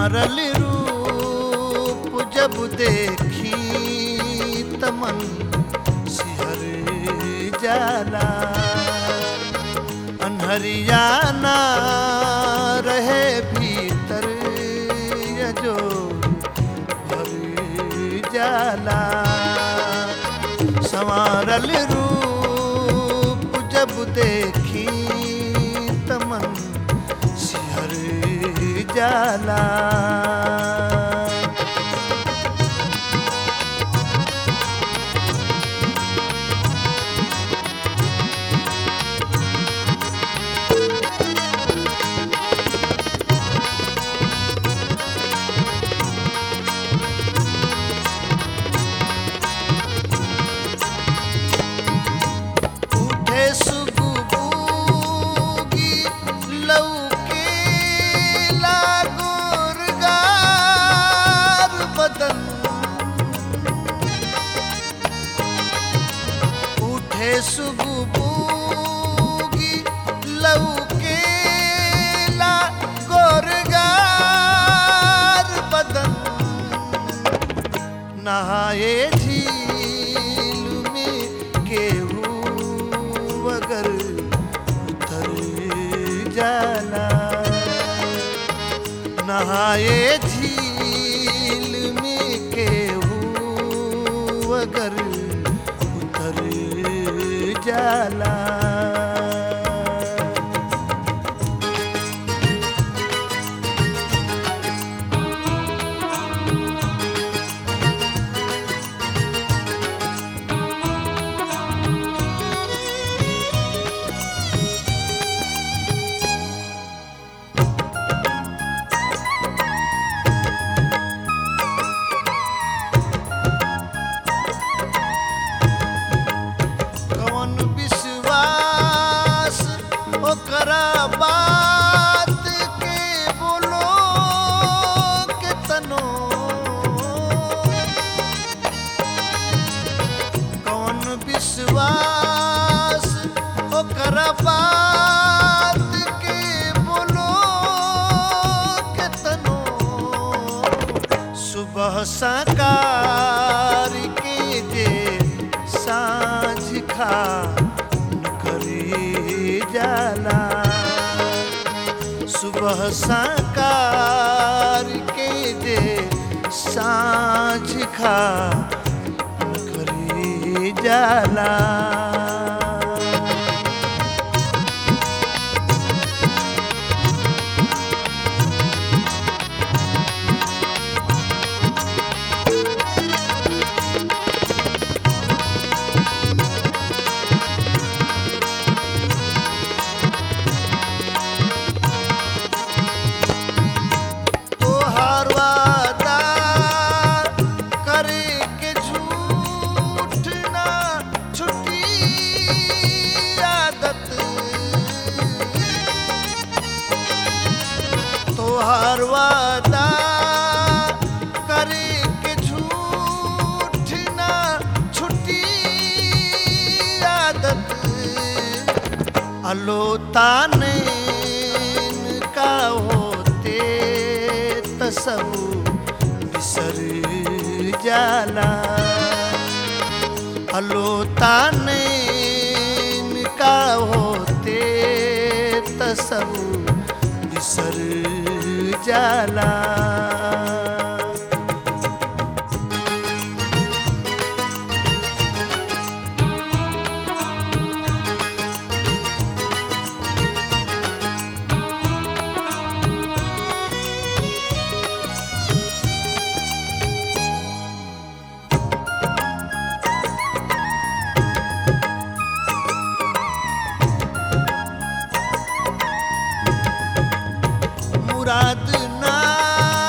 संवारल रूप जब देखी तमन सिहर जाला अनहरिया ना रहे भीतर ये जो भर जाला संवारल रूप जब देखी तमन सिहर जाला उठे सुगुबूगी लौके लागोरगार बदन उठे सुगुबूगी लौके लागोरगार बदन नहाए झील में केहू अगर उतर जाला नहाए झील में केहू अगर उतर जाला कौन विश्वास ओकरा बात के बोलो के तनो कौन विश्वास ओकरा बात के बोलो के तनो सुबह सकार के जे साँझ खा करी जाला सुबह सकार के जे साँझ खा करी जाला तोहार वादा करे के झूठ ना छुटी आदत तोहार वादा करे के झूठ ना छुटी आदत अलोता नैन का होते त सब बिसर जाला अलोता नैन का होते त सब बिसर जाला मुराद ना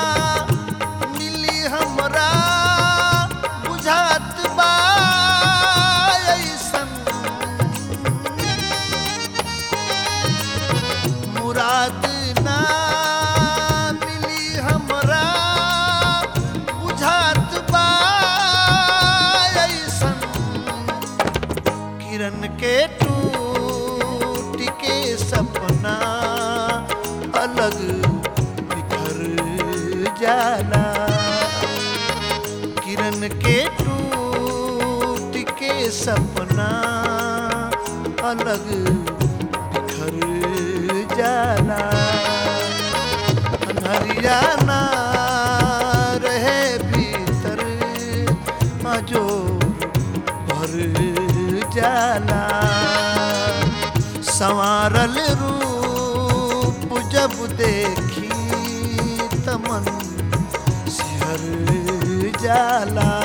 जाला किरण के टूट के सपना अलग बिखर जाला अनहरिया ना रहे भीतर जो भर जाला संवारल रूप जब देखी तमन सिहर जाला